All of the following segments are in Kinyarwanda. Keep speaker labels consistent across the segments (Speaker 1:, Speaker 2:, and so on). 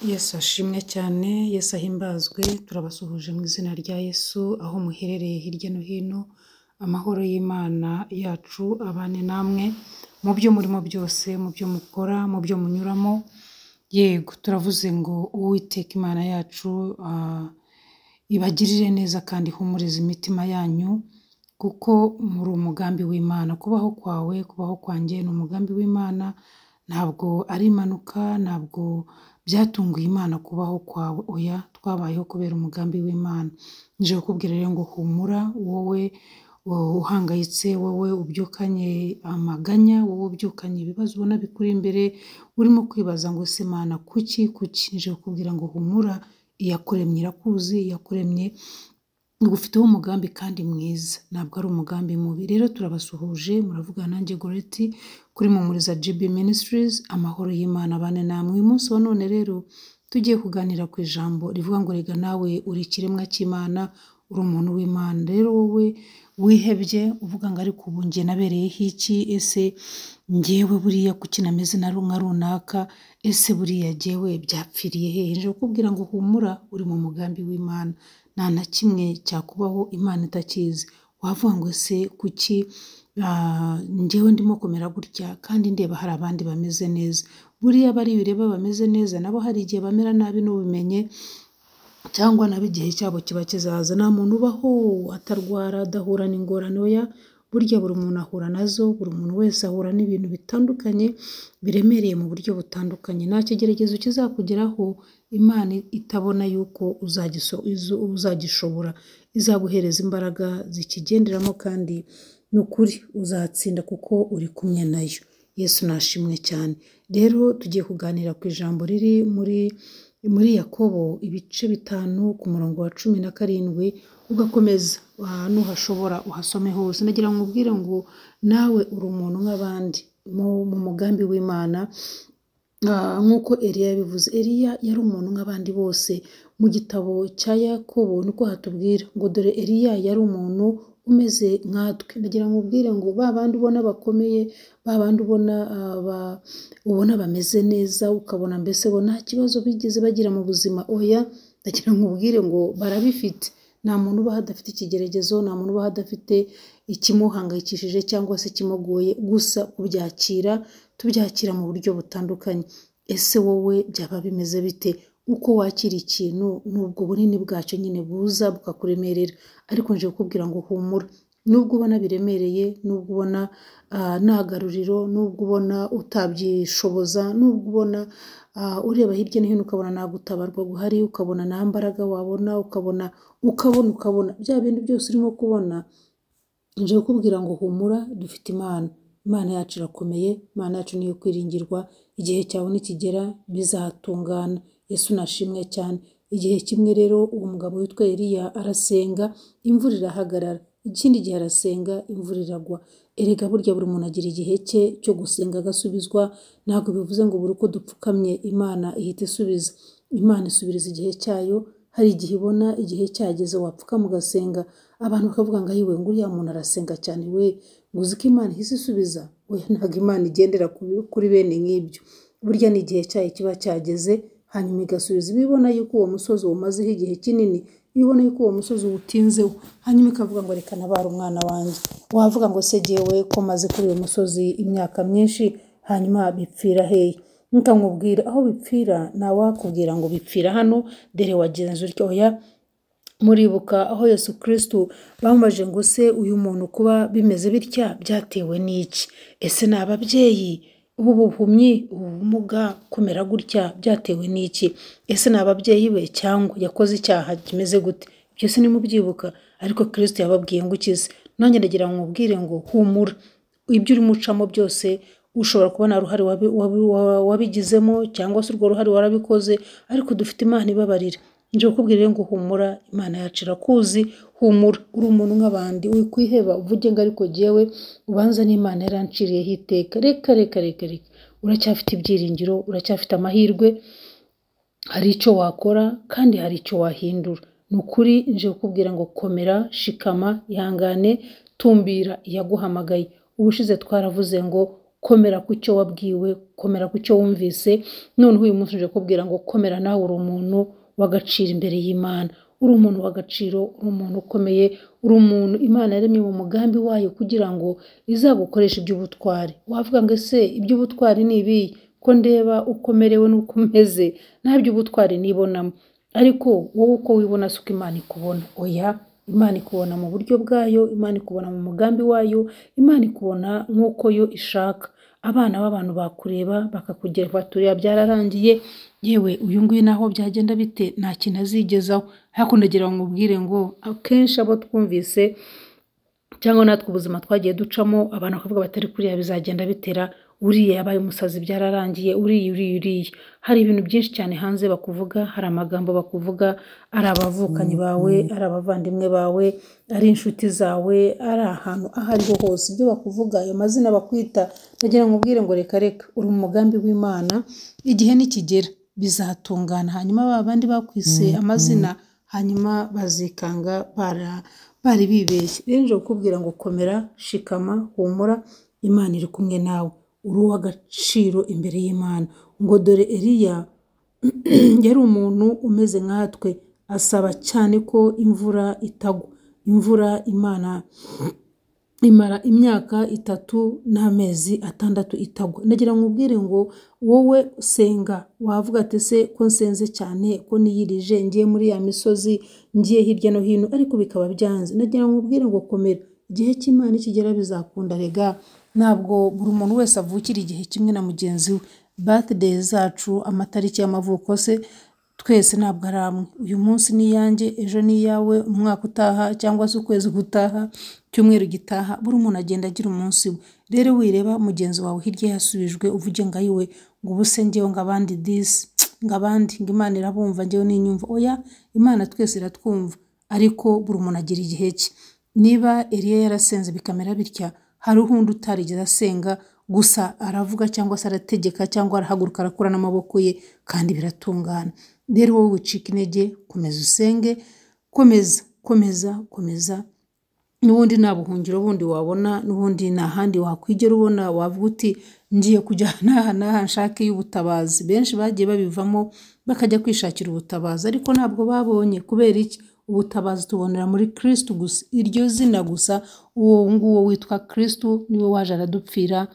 Speaker 1: Yesu ashimwe cyane, Yesu ahimbazwe, turabasuhuje mu izina rya Yesu, aho muherereye hirya no hino, amahoro y'Imana yacu abane namwe, mu byo murimo byose, mu byo mukora, mu byo munyuramo, yego turavuze ngo Uwiteka Imana yacu ah, ibagirire neza kandi ihumurize imitima yanyu, kuko muri umugambi w'Imana, kubaho kwawe, kubaho kwanjye ni umugambi w'Imana, ntabwo ari impanuka, ntabwo byatunguye Imana kubaho kwawe, oya twabayeho kubera umugambi w'Imana, nje kukubwira rero ngo humura wowe wowe uhangayitse, wowe ubyukanye amaganya, wowe ubyukanye ibibazo ubona bikuri imbere, urimo kwibaza ngo ese Mana kuki kuki, nje kukubwira ngo humura, iyakuremye irakuzi, iyakuremye igufiteho umugambi kandi mwiza, ntabwo ari umugambi mubi, rero turabasuhuje, muravugana nanjye Goreti kuri Mumuriza GB Ministries, amahoro y'Imana abane namwe, uyu munsi wa none rero tugiye kuganira ku ijambo rivuga ngo rega nawe uri ikiremwa cy'Imana, uri umuntu w'Imana, rero wowe wihebye uvuga ngo ariko ubu njye nabereyeho iki, ese njyewe buriya kuki nameze na nka runaka, ese buriya jyewe byapfiriye hehe, nje kukubwira ngo humura uri mu mugambi w'Imana, nta na kimwe cyakubaho Imana itakizi, wavuga ngo ese kuki ah, njyewe ndimo kumera gutya kandi ndeba hari abandi bameze neza, buriya bari bireba bameze neza nabo hari igihe bamera nabi n'ubimenye, cyangwa nabo igihe cyabo kiba kizaza, nta muntu ubaho atarwara adahura n'ingorane, oya burya buri muntu ahura nazo, buri muntu wese ahura n'ibintu bitandukanye biremereye mu buryo butandukanye, nta kigeragezo kizakugeraho Imana itabona yuko uzagiso- izo- uzagishobora, izaguhereza imbaraga zikigenderamo kandi ni ukuri uzatsinda kuko uri kumwe nayo, Yesu nashimwe cyane, rero tugiye kuganira ku ijambo riri muri muri Yakobo ibice bitanu ku murongo wa cumi na karindwi ugakomeza ah, nuhashobora uhasome hose, nagira ngo nkubwire ngo nawe uri umuntu nk'abandi mu mu mugambi w'Imana Ah, nk'uko Eliya yabivuze Eliya yari umuntu nk'abandi bose mu gitabo cya Yakobo niko hatubwira ngo dore Eliya yari umuntu umeze nkatwe ndagira ngo ubwire ngo ba bandi ubona bakomeye ba bandi ubona ah, ba- ubona bameze neza ukabona mbese bo nta kibazo bigeze bagira mu buzima oya ndagira ngo ubwire ngo barabifite nta muntu ubaho adafite ikigeragezo nta muntu ubaho adafite ikimuhangayikishije cyangwa se ikimugoye gusa kubyakira tubyakira mu buryo butandukanye ese wowe byaba bimeze bite uko wakira ikintu n'ubwo bunini bwacyo nyine buza bukakuremerera ariko nje kukubwira ngo humura nubwo ubona biremereye nubwo ubona ah, nta garuriro nubwo ubona utabyishoboza nubwo ubona ah, ureba hirya no hino ukabona nta gutabarwa guhari ukabona nta mbaraga wabona ukabona ukabona ukabona bya bintu byose urimo kubona nje kukubwira ngo humura dufite Imana Imana yacu irakomeye Imana yacu niyo kwiringirwa igihe cyawe nikigera bizatungana Yesu nashimwe cyane igihe kimwe rero uwo mugabo witwa Eliya arasenga imvura irahagarara ikindi gihe arasenga imvura iragwa erega burya buri muntu agira igihe cye cyo gusenga agasubizwa ntabwo bivuze ngo buri uko dupfukamye Imana ihita isubiza Imana isubiriza igihe cyayo hari igihe ibona igihe cyageze wapfukama ugasenga abantu bakavuga ngo ayiwe ngo uriya muntu arasenga cyane we ngo uzi ko Imana ihise isubiza we ntabwo Imana igendera ku- kuri bene nk'ibyo burya ni igihe cyayo kiba cyageze hanyuma igasubiza iba ibona yuko uwo musozi umazeho igihe kinini iba ibona yuko uwo musozi uwutinzeho hanyuma ikavuga ngo reka nabare umwana wanjye wavuga ngo se jyewe ko maze kuri uyu musozi imyaka myinshi hanyuma bipfira hehe nkamubwira aho bipfira ntawakubwira ngo bipfira hano dore wagenza utyo oya muribuka aho yesu kirisitu bamubajije ngo se uyu muntu kuba bimeze bitya byatewe n'iki ese ni ababyeyi ubu buhumyi ubu bumuga kumera gutya byatewe n'iki ese ni ababyeyi be cyangwa yakoze icyaha kimeze gute byose nimubyibuka ariko kirisitu yababwiye ngo ukize nanjye ndagira ngo mubwire ngo humura ibyo urimo ucamo byose ushobora kubona uruhare wabi- wabi- wa- wabigizemo cyangwa se urwo ruhare warabikoze ariko dufite imana ibabarira nje kukubwira rero ngo humura imana yacu irakuzi humura uri umuntu nk'abandi wikwiheba uvuge ngo ariko jyewe ubanza n'imana yaranciriyeho iteka reka reka reka reka uracyafite ibyiringiro uracyafite amahirwe hari icyo wakora kandi hari icyo wahindura ni ukuri nje kukubwira ngo komera shikama ihangane tumbira iyaguhamagaye ubushize twaravuze ngo komera ku cyo wabwiwe komera ku cyo wumvise noneho uyu munsi uje kubwira ngo komera nawe uri umuntu w'agaciro imbere y'imana uri umuntu w'agaciro uri umuntu ukomeye uri umuntu imana yaremye mu mugambi wayo kugira ngo izagukoreshe iby'ubutwari wavuga ngo ese iby'ubutwari ni ibi ko ndeba uko umerewe n'uko umeze nta by'ubutwari nibonamo ariko wowe uko wibona si uko imana ikubona oya imana ikubona mu buryo bwayo imana ikubona mu mugambi wayo imana ikubona nk'uko yo ishaka abana b'abantu bakureba bakakugera batureba byararangiye yewe uyu nguyu naho byagenda bite nta kintu azigezaho hakuno ngo umubwire ngo akenshi abo twumvise cyangwa natwe ubuzima twagiye ducamo abantu bakavuga batari kuriya bizagenda bitera uriya yabaye umusazi byararangiye uriya uriya uriya hari ibintu byinshi cyane hanze bakuvuga hari amagambo bakuvuga ari abavukanyi bawe ari abavandimwe bawe ari inshuti zawe ari ahantu aho ariho hose ibyo bakuvuga ayo mazina bakwita ndagira ngo ubwire ngo reka reka uri mu mugambi w'imana igihe nikigera bizatungana hanyuma ba bandi bakwise amazina hanyuma bazikanga bara bari bibeshye rero nje kukubwira ngo komera shikama humura imana iri kumwe nawe uri uw'agaciro imbere y'imana ngo dore eriya yari umuntu umeze nkatwe asaba cyane ko imvura itagwa imvura imana imara imyaka itatu n'amezi atandatu itagwa ndagira ngo ubwire ngo wowe senga wavuga ati se ko nsenze cyane ko niyirije ngiye muri ya misozi ngiye hirya no hino ariko bikaba byanze ndagira ngo ubwire ngo komera igihe cy'imana kigera bizakunda rega ntabwo buri muntu wese avukira igihe kimwe na mugenzi we birthday zacu amatariki y'amavuko se twese ntabwo ari amwe uyu munsi ni iyanjye ejo ni iyawe umwaka utaha cyangwa se ukwezi gutaha icyumweru gitaha buri umuntu agenda agira umunsi we rero wireba mugenzi wawe hirya yasubijwe uvuge ngo ayiwe ngo ubuse ngewe ngo abandi disi ngo abandi ngo imana irabumva ngewe n'inyumva oya imana twese iratwumva ariko buri umuntu agira igihe cye niba eriya yarasenze bikamera bitya hari undi utarigeze asenga gusa aravuga cyangwa se arategeka cyangwa arahaguruka arakura n'amaboko ye kandi biratungana rero wowe wicika intege komeza usenge komeza komeza komeza n'ubundi nta buhungiro bundi wabona n'ubundi nta handi wakwigera ubona wavuga uti ngiye kujya n'aha n'aha nshake y'ubutabazi benshi bagiye babivamo bakajya kwishakira ubutabazi ariko ntabwo babonye kubera iki ubutabazi tubonera muri kirisitu gusa iryo zina gusa uwo nguwo witwa kirisitu niwe waje aradupfira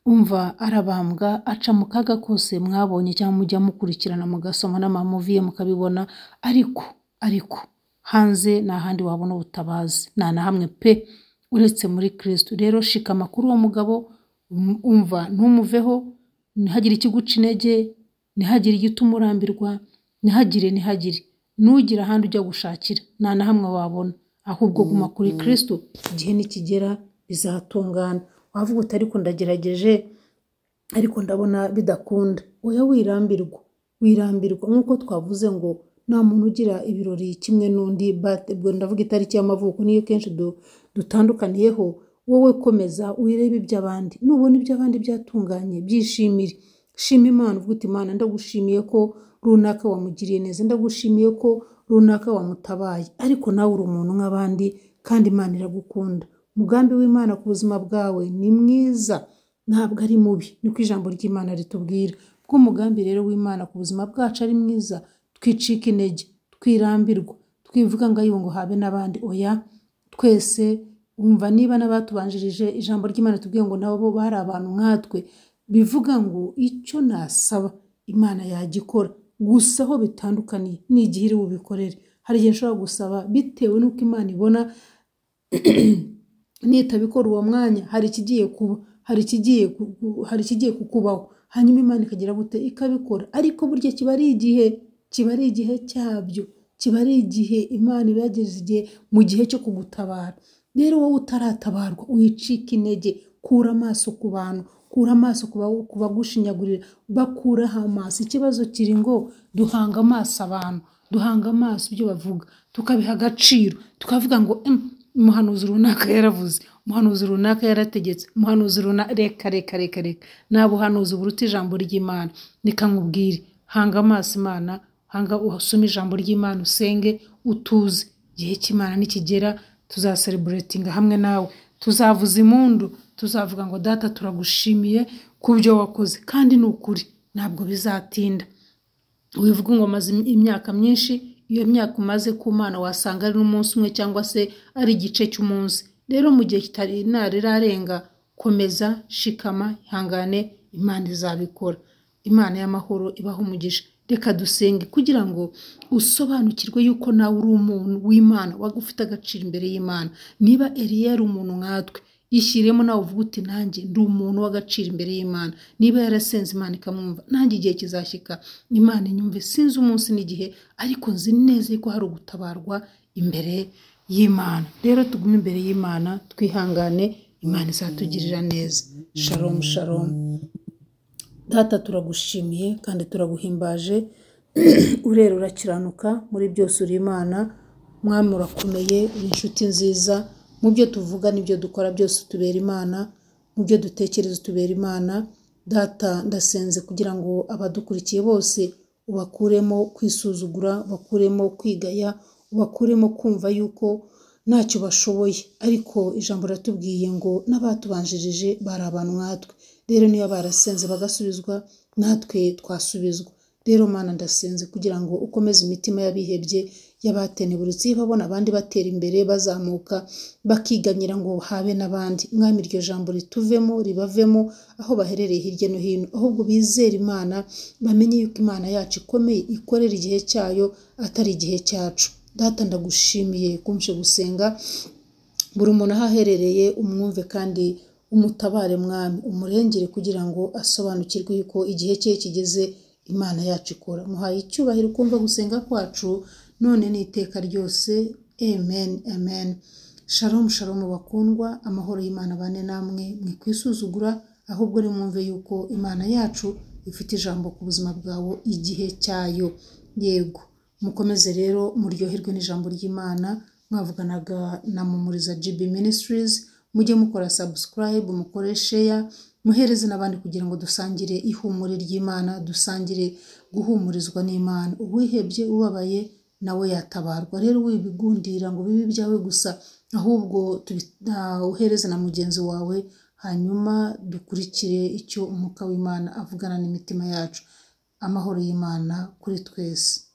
Speaker 1: umva arabambwa aca mu kaga kose mwabonye cyangwa mujya mukurikirana mugasoma n'amamuviye mukabibona ariko ariko hanze nta handi wabona ubutabazi nta na hamwe pe uretse muri kirisitu rero shika amakuru uwo mugabo umva ntumuveho ntihagire ikiguca intege ntihagire igituma umurambirwa ntihagire ntihagire nugire ahandi ujya gushakira nta na hamwe wabona ahubwo guma kuri kirisitu igihe nikigera bizatungana wavuga uti ariko ndagerageje ariko ndabona bidakunda oya wirambirwa wirambirwa nk'uko twavuze ngo nta muntu ugira ibirori kimwe n'undi ndavuga itariki y'amavuko niyo kenshi dutandukaniyeho wowe komeza wirebe iby'abandi nubona iby'abandi byatunganye byishimire shima imana uvuga uti imana ndagushimiye ko runaka wamugiriye neza ndagushimiye ko runaka wamutabaye ariko nawe uri umuntu nk'abandi kandi imana iragukunda umugambi w'imana ku buzima bwawe ni mwiza ntabwo ari mubi niko ijambo ry'imana ritubwira kuko umugambi rero w'imana ku buzima bwacu ari mwiza twicika intege twirambirwa twivuga ngo ayiwe ngo habe n'abandi oya twese wumva niba n'abatubanjirije ijambo ry'imana tubwiye ngo nabo bari abantu nkatwe bivuga ngo icyo nasaba imana yagikora gusa aho bitandukaniye ni igihe iri bubikorere hari igihe nshobora gusaba bitewe n'uko imana ibona nitabikora uwo mwanya hari ikigiye kuba hari ikigiye hari ikigiye kukubaho hanyuma imana ikagira gute ikabikora ariko burya kiba ari igihe kiba ari igihe cyabyo kiba ari igihe imana iba yageze igihe mu gihe cyo kugutabara rero wowe utaratabarwa wicika intege kura amaso ku bantu kura amaso ku bagushinyagurira bakuraho amaso ikibazo kiri ngo duhanga amaso abantu duhanga amaso ibyo bavuga tukabiha agaciro tukavuga ngo umuhanuzi runaka yaravuze umuhanuzi runaka yarategetse umuhanuzi runaka reka reka reka reka nta buhanuzi buruta ijambo ry'imana reka nkubwire hanga amaso imana hanga usome ijambo ry'imana usenge utuze igihe cy'imana nikigera tuzasereburetinga hamwe nawe tuzavuza impundu tuzavuga ngo data turagushimiye ku byo wakoze kandi ni ukuri ntabwo bizatinda wivuga ngo maze imyaka myinshi iyo myaka umaze ku mana wasanga ari n'umunsi umwe cyangwa se ari igice cy'umunsi rero mu gihe kitari irarenga komeza shikama ihangane imana izabikora imana y'amahoro ibaho umugisha reka dusenge kugira ngo usobanukirwe yuko nawe uri umuntu w'imana waba ufite agaciro imbere y'imana niba eriya ari umuntu nkatwe yishyiriyemo nawe uvuga uti nanjye ndi umuntu w'agaciro imbere y'imana niba yarasenze imana ikamwumva nanjye igihe kizashyika imana inyumve sinzi umunsi n'igihe ariko nzi neza ko hari ugutabarwa imbere y'imana rero tugume imbere y'imana twihangane imana izatugirira neza sharomu sharomu data turagushimiye kandi turaguhimbaje urera urakiranuka muri byose uri imana mwami urakomeye uri inshuti nziza mu byo tuvuga n'ibyo dukora byose tubera imana mu byo dutekereza tubera imana data ndasenze kugira ngo abadukurikiye bose ubakuremo kwisuzugura bakuremo kwigaya ubakuremo kumva yuko ntacyo bashoboye ariko ijambo riratubwiye ngo n'abatubanjirije bari abantu nkatwe rero niba barasenze bagasubizwa natwe twasubizwa rero mana ndasenze kugira ngo ukomeze imitima y'abihebye y'abateneburitse babona abandi batera imbere bazamuka bakiganyira ngo habe n'abandi mwami iryo jambo rituvemo ribavemo aho baherereye hirya no hino ahubwo bizere imana bamenye yuko imana yacu ikomeye ikorera igihe cyayo atari igihe cyacu data ndagushimiye kumshe gusenga buri umuntu aho aherereye umwumve kandi umutabare mwami umurengere kugira ngo asobanukirwe yuko igihe cye kigeze imana yacu ikora muhaye icyubahiro ukumva gusenga kwacu none ni iteka ryose amen amen sharomu sharomu bakundwa amahoro y'imana bane namwe mwisuzugura ahubwo nimwumve yuko imana yacu ifite ijambo ku buzima bwawe igihe cyayo yego mukomeze rero muryoherwe n'ijambo ry'imana mwavuganaga na mumuriza gb ministries mujye mukora subscribe mukore share muhereze n'abandi kugira ngo dusangire ihumure ry'imana dusangire guhumurizwa n'imana uwihebye ubabaye nawe yatabarwa rero wibigundira ngo bibe ibyawe gusa ahubwo uhereze na mugenzi wawe hanyuma dukurikire icyo umwuka w'imana avugana n'imitima yacu amahoro y'imana kuri twese